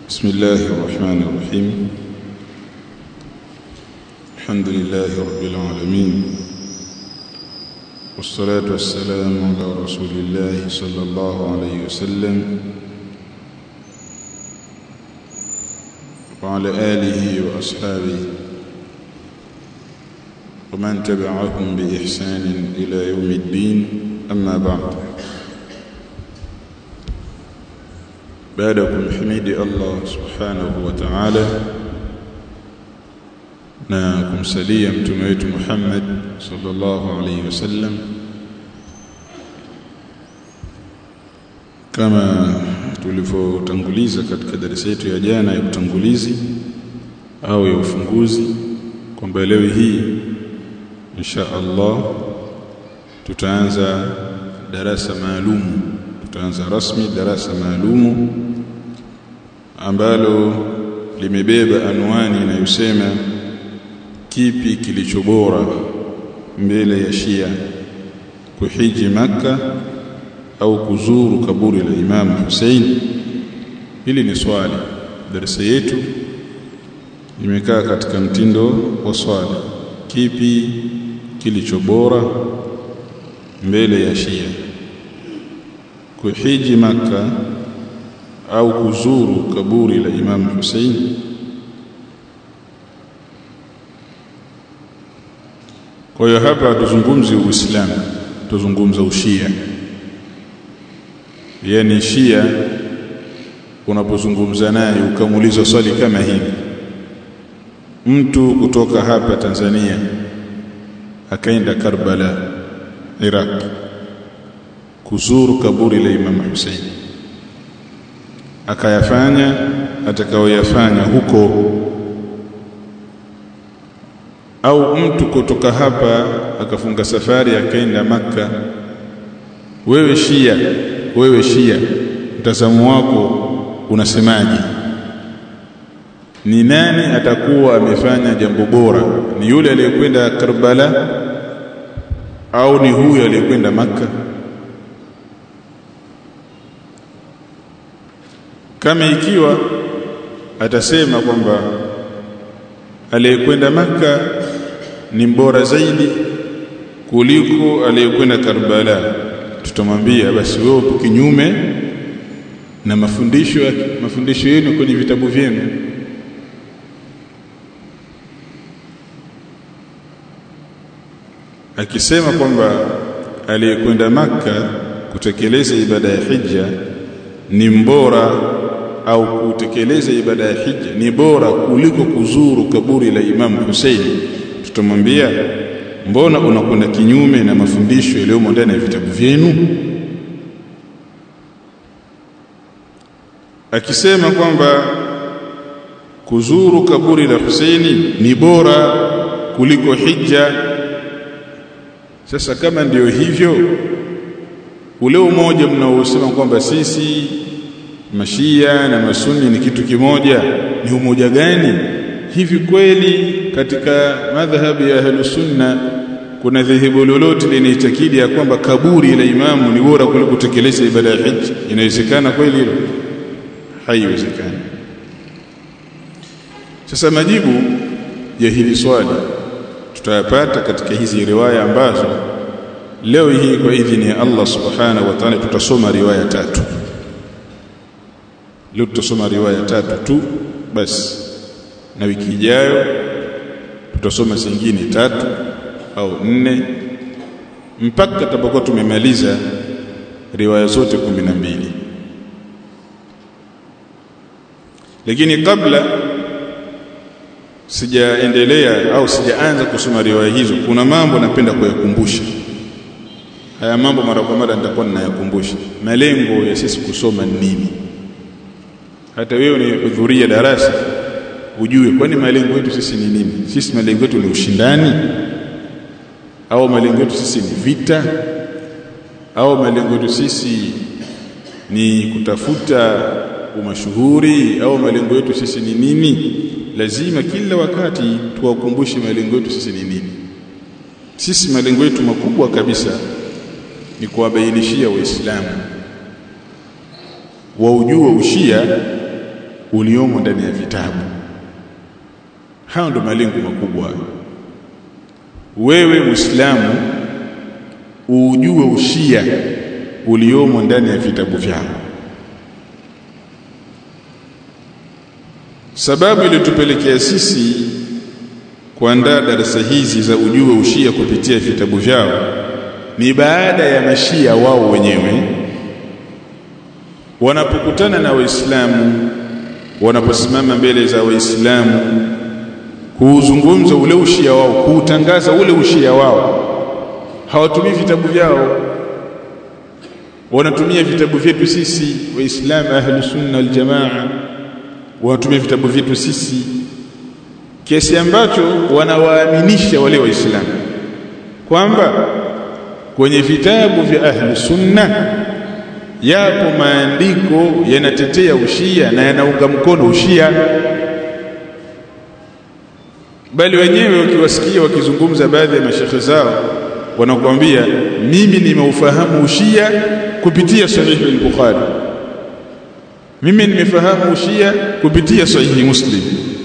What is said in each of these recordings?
بسم الله الرحمن الرحيم الحمد لله رب العالمين والصلاة والسلام على رسول الله صلى الله عليه وسلم وعلى آله وأصحابه ومن تبعهم بإحسان إلى يوم الدين أما بعد baada ya kumhimidi Allah subhanahu wa ta'ala na kumsalia mtume wetu Muhammad sallallahu alayhi wasallam kama tulivyotanguliza katika darasa yetu ya jana ya utangulizi au ya ufunguzi kwamba leo hii insha Allah tutaanza darasa maalumu tutaanza rasmi darasa maalumu ambalo limebeba anwani inayosema kipi kilicho bora mbele ya Shia kuhiji maka au kuzuru kaburi la Imam Hussein hili ni swali darasa yetu imekaa katika mtindo wa swali kipi kilicho bora mbele ya Shia kuhiji maka au kuzuru kaburi la Imam Hussein kwa hiyo hapa tuzungumzi uislamu tuzungumza ushia yani shia unapozungumza naye ukamuuliza swali kama hili mtu kutoka hapa Tanzania akaenda Karbala Iraq kuzuru kaburi la Imam Hussein akayafanya atakayoyafanya huko au mtu kutoka hapa akafunga safari akaenda maka wewe Shia wewe Shia mtazamo wako unasemaje ni nani atakuwa amefanya jambo bora ni yule aliyekwenda Karbala au ni huyo aliyekwenda maka kama ikiwa atasema kwamba aliyekwenda maka ni mbora zaidi kuliko aliyekwenda Karbala tutamwambia basi wewe upo kinyume na mafundisho mafundisho yenu kwenye vitabu vyenu akisema kwamba aliyekwenda maka kutekeleza ibada ya hija ni mbora au kutekeleza ibada ya hija ni bora kuliko kuzuru kaburi la Imam Hussein tutamwambia mbona unakwenda kinyume na mafundisho yaliyomo ndani ya vitabu vyenu akisema kwamba kuzuru kaburi la Husaini ni bora kuliko hija sasa kama ndiyo hivyo ule umoja mnaosema kwamba sisi mashia na masuni ni kitu kimoja ni umoja gani hivi kweli katika madhhabi ya ahlus sunna kuna dhehebu lolote linaitakidi ya kwamba kaburi la imamu ni bora kuliko kutekeleza ibada ya hija inawezekana kweli hilo haiwezekani sasa majibu ya hili swali tutayapata katika hizi riwaya ambazo leo hii kwa idhini ya Allah subhanahu wa ta'ala tutasoma riwaya tatu leo tutasoma riwaya tatu tu basi na wiki ijayo tutasoma zingine tatu au nne mpaka tutapokuwa tumemaliza riwaya zote kumi na mbili lakini kabla sijaendelea au sijaanza kusoma riwaya hizo kuna mambo napenda kuyakumbusha haya mambo mara kwa mara nitakuwa ninayakumbusha malengo ya sisi kusoma ni nini hata wewe unahudhuria darasa ujue kwani malengo yetu sisi ni nini sisi malengo yetu ni ushindani au malengo yetu sisi ni vita au malengo yetu sisi ni kutafuta umashuhuri au malengo yetu sisi ni nini lazima kila wakati tuwakumbushe malengo yetu sisi ni nini sisi malengo yetu makubwa kabisa ni kuwabainishia waislamu waujue ushia uliomo ndani ya vitabu hayo ndo malengo makubwa wewe muislamu ujue ushia uliomo ndani ya vitabu vyao sababu iliyotupelekea sisi kuandaa darasa hizi za ujue ushia kupitia vitabu vyao ni baada ya mashia wao wenyewe wanapokutana na waislamu wanaposimama mbele za waislamu kuuzungumza ule ushia wao kuutangaza ule ushia wao hawatumii vitabu vyao wanatumia vitabu vyetu sisi waislamu ahlus sunna wal jamaa wanatumia vitabu vyetu sisi kiasi ambacho wanawaaminisha wale waislamu kwamba kwenye vitabu vya ahlu sunna yapo maandiko yanatetea ushia na yanaunga mkono ushia bali wenyewe ukiwasikia wakizungumza baadhi ya mashekhe zao wanakuambia mimi nimeufahamu ushia kupitia sahihi al-Bukhari mimi nimefahamu ushia kupitia sahihi Muslim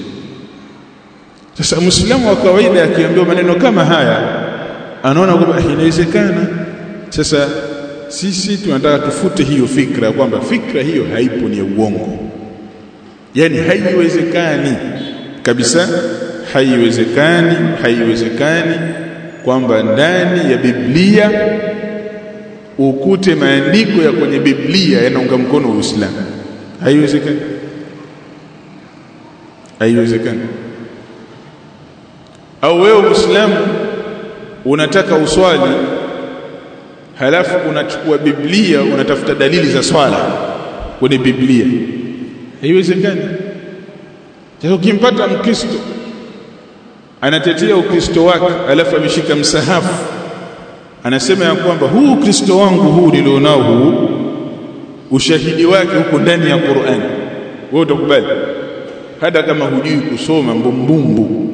sasa muislamu wa kawaida akiambiwa maneno kama haya anaona kwamba inawezekana sasa sisi tunataka tufute hiyo fikra kwamba fikra hiyo haipo ni ya uongo yani haiwezekani kabisa haiwezekani haiwezekani kwamba ndani ya Biblia ukute maandiko ya kwenye Biblia yanaunga mkono Uislamu haiwezekani haiwezekani au wewe Muislamu unataka uswali halafu unachukua Biblia unatafuta dalili za swala kwenye Biblia haiwezekani sasa ukimpata mkristo anatetea ukristo wake alafu ameshika msahafu anasema ya kwamba huu ukristo wangu huu nilionao huu ushahidi wake huko ndani ya Qur'an wewe utakubali hata kama hujui kusoma mbumbumbu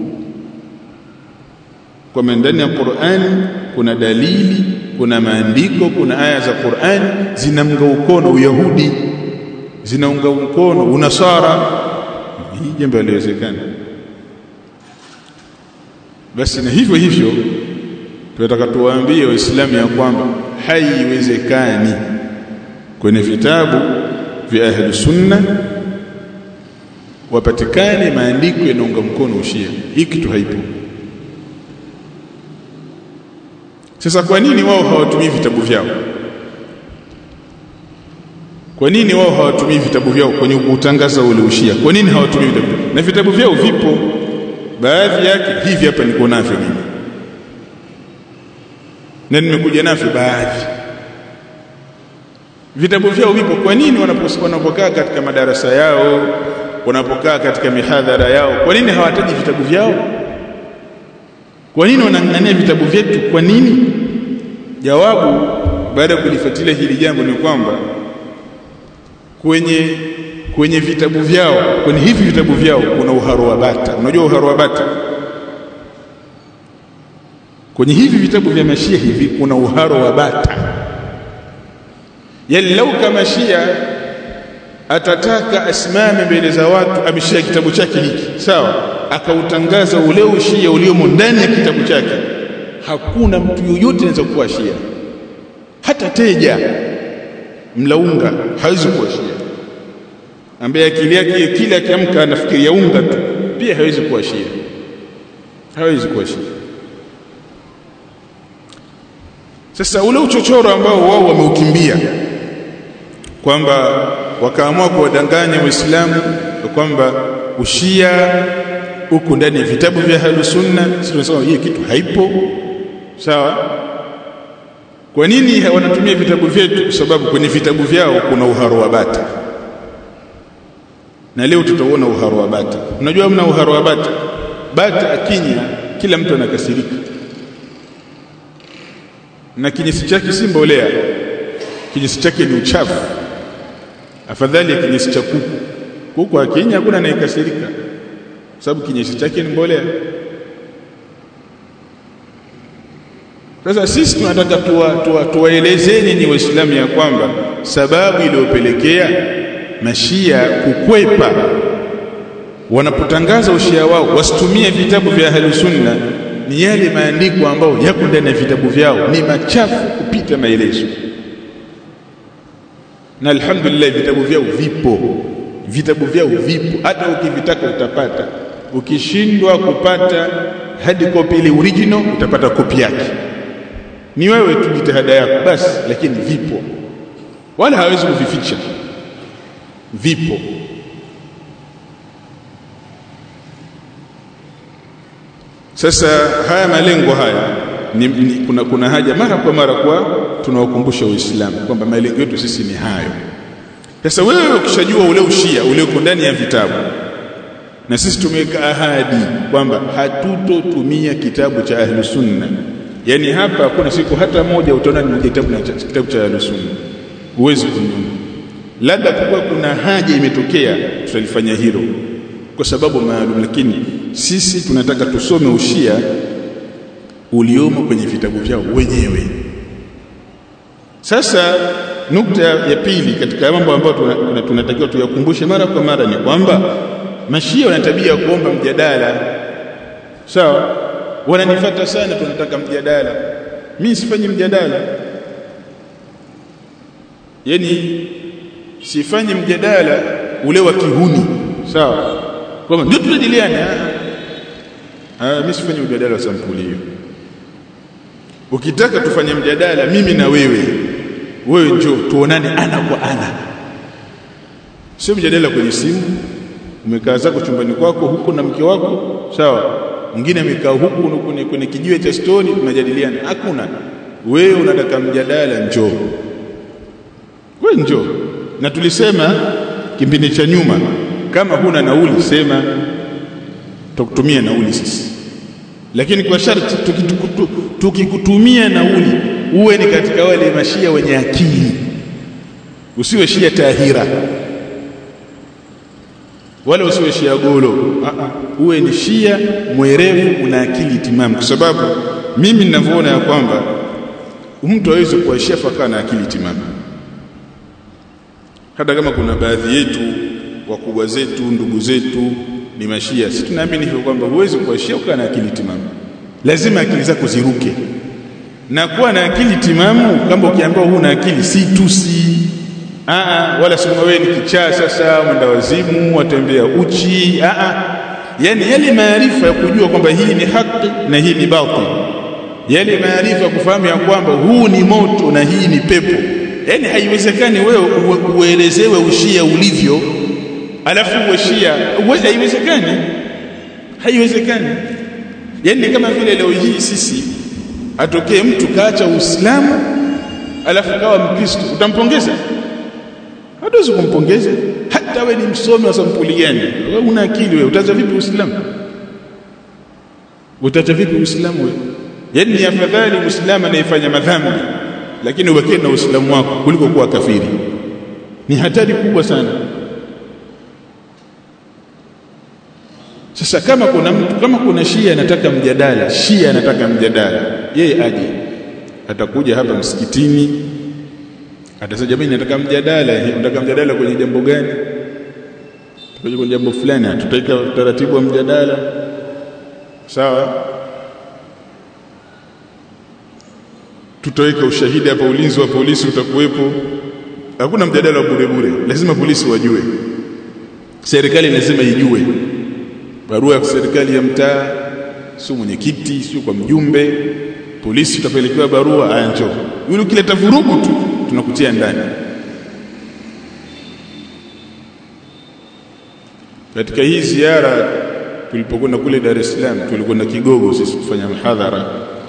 kwa ndani ya Qur'an kuna dalili kuna maandiko kuna aya za Qur'an zinaunga mkono Uyahudi zinaunga mkono Unasara hii jambo haliwezekani basi na hivyo hivyo tunataka tuwaambie waislamu ya kwamba haiwezekani kwenye vitabu vya ahli sunna wapatikane maandiko yanaunga mkono ushia hii kitu haipo sasa kwa nini wao hawatumii vitabu vyao kwa nini wao hawatumii vitabu vyao kwenye kutangaza ule ushia kwa nini hawatumii vitabu na vitabu vyao vipo baadhi yake hivi hapa niko navyo mimi na nimekuja navyo baadhi vitabu vyao vipo kwa nini wanapokaa katika madarasa yao wanapokaa katika mihadhara yao kwa nini hawataji vitabu vyao kwa nini wanang'ania vitabu vyetu kwa nini jawabu baada ya kulifuatilia hili jambo ni kwamba kwenye kwenye vitabu vyao kwenye hivi vitabu vyao kuna uharo wa bata unajua uharo wa bata kwenye hivi vitabu vya mashia hivi kuna uharo wa bata yani lau kama shia atataka asimame mbele za watu ameshia kitabu chake hiki sawa akautangaza ule ushia uliomo ndani ya kitabu chake hakuna mtu yoyote anaweza kuwa shia hata teja mlaunga hawezi kuwa shia ambaye akili yake kila akiamka anafikiria unga tu pia hawezi kuwa shia hawezi kuwa shia sasa ule uchochoro ambao wao wameukimbia kwamba wakaamua kuwadanganya waislamu kwamba ushia huko ndani ya vitabu vya ahlus sunna sisi tunasema hii kitu haipo sawa kwa nini wanatumia vitabu vyetu kwa sababu kwenye vitabu vyao kuna uharo wa bata na leo tutaona uharo wa bata unajua mna uharo wa bata bata akinya kila mtu anakasirika na kinyesi chake si mbolea kinyesi chake ni uchafu afadhali ya kinyesi cha kuku kuku akinya hakuna anayekasirika sababu kinyesi chake ni mbolea sasa sisi tunataka tuwaelezeni tuwa, tuwa ni waislamu ya kwamba sababu iliyopelekea mashia kukwepa wanapotangaza ushia wao wasitumie vitabu vya ahli sunna ni yale maandiko ambayo yako ndani ya vitabu vyao ni machafu kupita maelezo na alhamdulillah vitabu vyao vipo vitabu vyao vipo hata ukivitaka utapata ukishindwa kupata hadi kopi ile original utapata kopi yake ni wewe tu jitihada yako basi lakini vipo wala hawezi kuvificha vipo sasa haya malengo haya ni, ni, kuna, kuna haja mara kwa mara kwa tunawakumbusha Uislamu kwamba malengo yetu sisi ni hayo. Sasa wewe ukishajua ule ushia ulioko ndani ya vitabu, na sisi tumeweka ahadi kwamba hatutotumia kitabu cha ahlu sunna, yaani hapa hakuna siku hata moja utaona ni kitabu, kitabu cha ahlu sunna, huwezi kununua. Labda kuwa kuna haja imetokea, tutalifanya hilo kwa sababu maalum, lakini sisi tunataka tusome ushia uliomo kwenye vitabu vyao wenyewe. Sasa nukta ya pili katika mambo ambayo tunatakiwa tuyakumbushe mara kwa mara ni kwamba mashia wana tabia ya kuomba mjadala. Sawa, wananifuata sana, tunataka mjadala. Mimi sifanyi mjadala, yaani sifanyi mjadala ule wa kihuni. Sawa, kwamba ndio tujadiliane. Ah, mimi sifanyi mjadala wa sampuli hiyo. Ukitaka tufanye mjadala mimi na wewe, wewe njoo tuonane ana kwa ana, sio mjadala kwenye simu. Umekaa zako chumbani kwako huko na mke wako, sawa. Mwingine amekaa huku kwenye, kwenye kijiwe cha stoni, tunajadiliana. Hakuna. Wewe unataka mjadala, njoo wewe, njoo. Na tulisema kipindi cha nyuma, kama huna nauli sema, tutakutumia nauli sisi lakini kwa sharti tukikutumia nauli uwe ni katika wale mashia wenye akili, usiwe shia tahira wala usiwe shia golo. Uwe ni shia mwerevu, una akili timamu, kwa sababu mimi ninavyoona ya kwamba mtu hawezi kuwa shia fakaa na akili timamu. Hata kama kuna baadhi yetu wakubwa zetu ndugu zetu ni mashia, si tunaamini hivyo kwamba huwezi kuwa shia ukaa na akili timamu lazima akili zako ziruke na kuwa na akili timamu. Kama ukiambiwa huna akili, si tusi aa, wala sema wewe ni kichaa, sasa mwenda wazimu, watembea uchi aa. Yani yale maarifa ya kujua kwamba hii ni haki na hii ni batil, yale maarifa ya kufahamu ya kwamba huu ni moto na hii ni pepo. Yani haiwezekani wewe uelezewe ushia ulivyo alafu uwe shia, haiwezekani, haiwezekani. Yaani kama vile leo hii sisi atokee mtu kaacha Uislamu alafu kawa Mkristo, utampongeza? Hatuwezi kumpongeza. Hata we ni msomi wa sampuli gani, wewe una akili wewe, utaacha vipi Uislamu? Utaacha vipi Uislamu wewe? Yaani ni afadhali Muislamu anayefanya madhambi lakini ubakie na Uislamu wako kuliko kuwa kafiri. Ni hatari kubwa sana. Sasa kama kuna mtu kama kuna Shia anataka mjadala, Shia anataka mjadala, yeye aje, atakuja hapa msikitini, atasema jamani, nataka mjadala. Nataka mjadala kwenye jambo gani? Tutakuja kwenye jambo fulani, tutaika utaratibu wa mjadala, sawa. Tutaweka ushahidi hapa, ulinzi wa polisi utakuwepo. Hakuna mjadala wa bure bure, lazima polisi wajue, serikali lazima ijue barua ya serikali ya mtaa, sio mwenyekiti, sio kwa mjumbe, polisi utapelekewa barua, aya njoo. Yule ukileta vurugu tu tunakutia ndani. Katika hii ziara tulipokwenda kule Dar es Salaam, tulikwenda Kigogo sisi kufanya mhadhara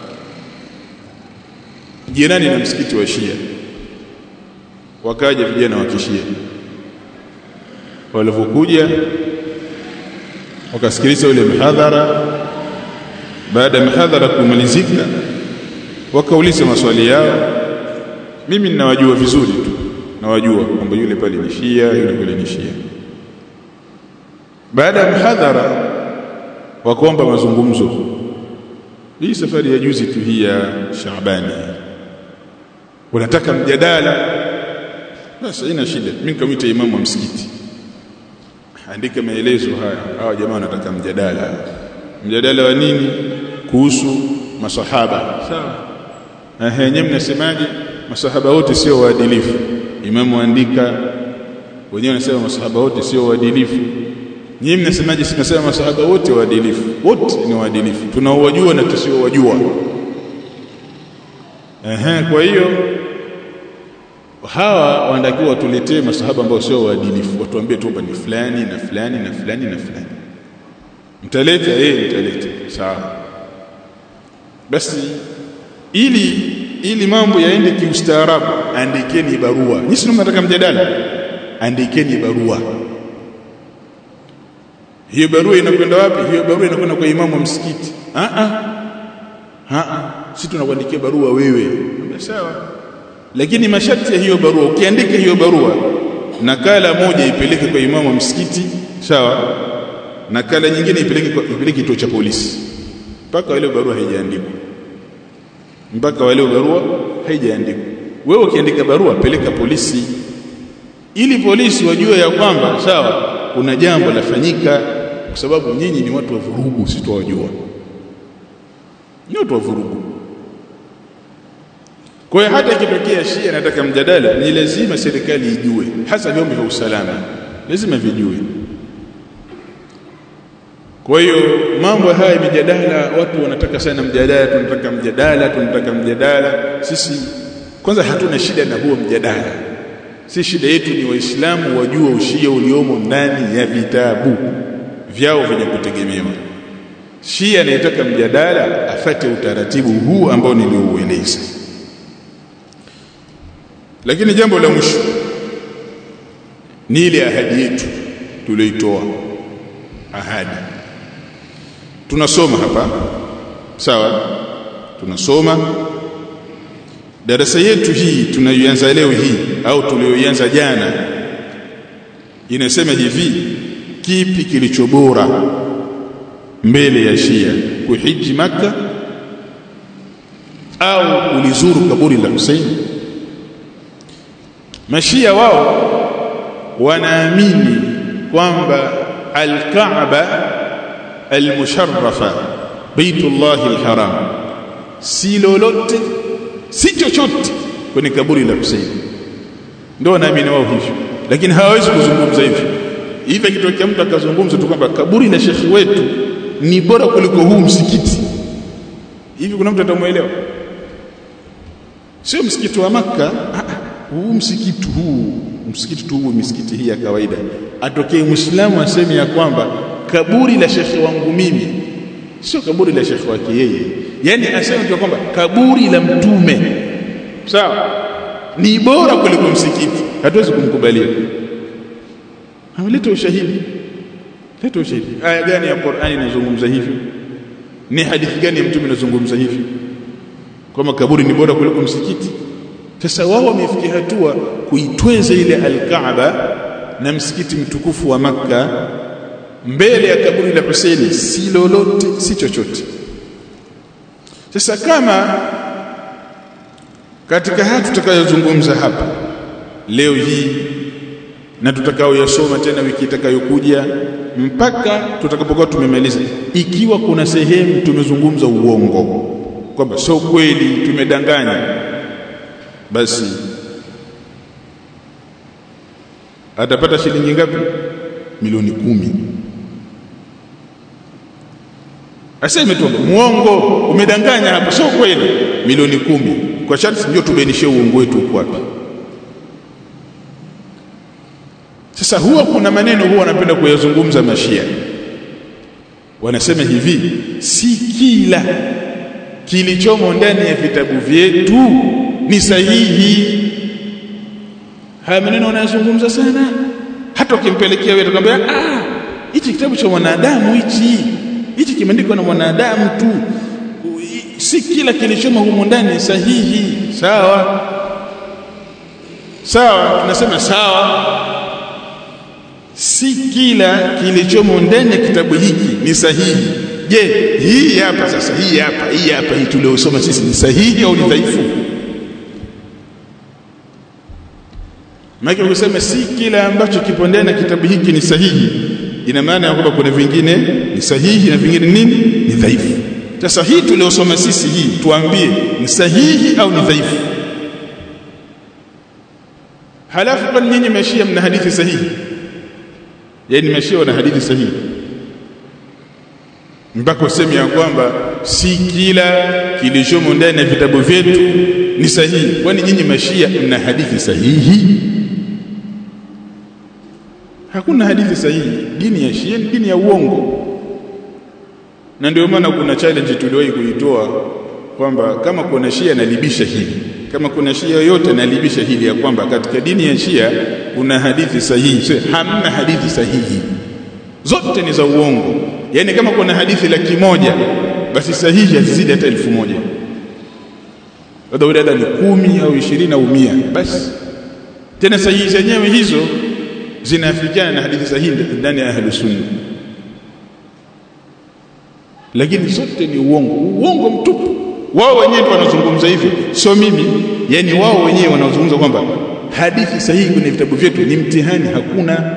jirani na msikiti wa Shia, wakaja vijana wa Kishia. Walivyokuja wakasikiliza ule mhadhara. Baada ya mhadhara kumalizika, wakauliza maswali yao. Mimi ninawajua vizuri tu, nawajua kwamba yule pale ni Shia, yule pale ni Shia. Baada ya mhadhara, wakaomba mazungumzo. Hii safari ya juzi tu hii ya Shaabani, wanataka mjadala. basi haina shida mimi nikamwita imamu wa msikiti andika maelezo haya hawa jamaa wanataka mjadala mjadala wa nini kuhusu masahaba sawa ehe nyewe mnasemaje masahaba wote sio waadilifu imamu andika wenyewe wanasema masahaba wote sio waadilifu nyinyi mnasemaje sinasema masahaba wote waadilifu wote ni waadilifu tunaowajua na tusiowajua ehe kwa hiyo hawa wanatakiwa watuletee masahaba ambao sio waadilifu watuambie tu ni fulani na fulani na fulani na fulani mtaleta eh mtaleta sawa basi ili ili mambo yaende kiustaarabu andikeni barua nyinyi sio mnataka mjadala andikeni barua hiyo barua inakwenda wapi hiyo barua inakwenda kwa imamu wa msikiti a a a si tunakuandikia barua wewe sawa lakini masharti ya hiyo barua ukiandika hiyo barua nakala moja ipeleke kwa imamu wa msikiti sawa nakala nyingine ipeleke kwa ipeleke kituo cha polisi mpaka wale barua haijaandikwa mpaka wale barua haijaandikwa wewe ukiandika barua peleka polisi ili polisi wajue ya kwamba sawa kuna jambo lafanyika kwa sababu nyinyi ni watu wa vurugu si tuwajua ni watu wa vurugu kwa hiyo hata ikitokea Shia anataka mjadala ni lazima serikali ijue hasa vyombo vya usalama lazima vijue kwa hiyo mambo haya mijadala watu wanataka sana mjadala tunataka mjadala tunataka mjadala sisi kwanza hatuna shida na huo mjadala si shida yetu ni waislamu wajue ushia uliomo ndani ya vitabu vyao vyenye kutegemewa shia anayetaka mjadala afate utaratibu huu ambao nilioueleza lakini jambo la mwisho ni ile ahadi yetu tulioitoa ahadi tunasoma hapa sawa tunasoma darasa yetu hii tunayoanza leo hii au tulioianza jana inasema hivi kipi kilicho bora mbele ya Shia kuhiji maka au kulizuru kaburi la Hussein mashia wao wanaamini kwamba al-Kaaba al-musharrafa Baitullah al-Haram si lolote si chochote kwenye kaburi la Hussein ndio wanaamini wao hivyo lakini hawawezi kuzungumza hivyo hivi kitokea mtu akazungumza tu kwamba kaburi la shekhi wetu ni bora kuliko huu msikiti hivi kuna mtu atamuelewa sio msikiti wa maka huu msikiti huu msikiti tu huu misikiti hii ya kawaida atokee muislamu aseme ya kwamba kaburi la shekhi wangu mimi sio kaburi la shekhi wake yeye yani aseme tu kwamba kaburi la mtume sawa ni bora kuliko msikiti hatuwezi kumkubalia ameleta ushahidi leta ushahidi aya gani ya Qur'ani inazungumza hivyo ni hadithi gani ya mtume inazungumza hivyo kwamba kaburi ni bora kuliko msikiti sasa wao wamefikia hatua kuitweza ile al-Kaaba na msikiti mtukufu wa Makka mbele ya kaburi la Husaini si lolote si chochote sasa kama katika haya tutakayozungumza hapa leo hii na tutakaoyasoma tena wiki itakayokuja mpaka tutakapokuwa tumemaliza ikiwa kuna sehemu tumezungumza uongo kwamba sio kweli tumedanganya basi atapata shilingi ngapi milioni kumi aseme tu muongo umedanganya hapo sio kweli milioni kumi kwa sharti ndio tubainishie uongo wetu uko wapi sasa huwa kuna maneno huwa wanapenda kuyazungumza mashia wanasema hivi si kila kilichomo ndani ya vitabu vyetu ni sahihi haya maneno wanayazungumza sana hata ukimpelekea wewe atakwambia ah hichi kitabu cha mwanadamu hichi hichi kimeandikwa na mwanadamu tu si kila kilichomo humo ndani sahihi sawa sawa tunasema sawa si kila kilichomo ndani ya kitabu hiki ni sahihi je hii hapa sasa hii hapa hii hapa hii tuliosoma sisi ni sahihi au ni dhaifu maana ukisema si kila ambacho kipo ndani ya kitabu hiki ni sahihi ina maana ya kwamba kuna vingine ni sahihi na vingine nini ni dhaifu sasa hii tuliosoma sisi hii tuambie ni sahihi au ni dhaifu halafu kwani nyinyi mashia mna hadithi sahihi yaani mashia wana hadithi sahihi mpaka useme ya kwamba si kila kilichomo ndani ya vitabu vyetu ni sahihi kwani nyinyi mashia mna hadithi sahihi hakuna hadithi sahihi dini ya shia ni dini ya uongo na ndio maana kuna challenge tuliwahi kuitoa kwamba kama kuna shia analibisha hili kama kuna shia yoyote analibisha hili ya kwamba katika dini ya shia kuna hadithi sahihi so, hamna hadithi sahihi zote ni za uongo yani kama kuna hadithi laki moja basi sahihi hazizidi hata elfu moja labda ni kumi au ishirini au mia basi tena sahihi zenyewe hizo zinaafikiana na hadithi sahihi ndani ya ahlus sunna lakini zote ni uongo uongo mtupu wao wenyewe wanazungumza hivyo sio mimi yani wao wenyewe wanazungumza kwamba hadithi sahihi kwenye vitabu vyetu ni mtihani hakuna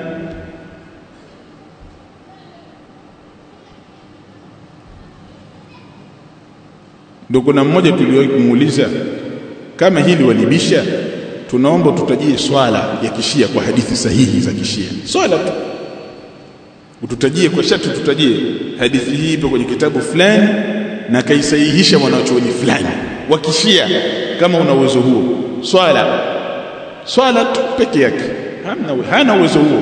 ndio kuna mmoja tuliwahi kumuuliza kama hili walibisha tunaomba tutajie swala ya kishia kwa hadithi sahihi za kishia swala tu ututajie kwa shati tutajie hadithi hii ipo kwenye kitabu fulani na kaisahihisha mwanachuoni fulani wa kishia kama una uwezo huo swala swala tu peke yake hana hana uwezo huo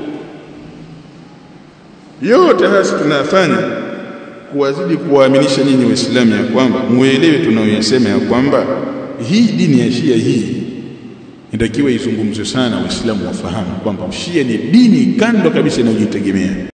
yote haya tunayafanya kuwazidi kuwaaminisha nyinyi waislamu ya kwamba muelewe tunayoyasema ya kwamba hii dini ya shia hii inatakiwa izungumzwe sana waislamu wafahamu kwamba shia ni dini kando kabisa inayojitegemea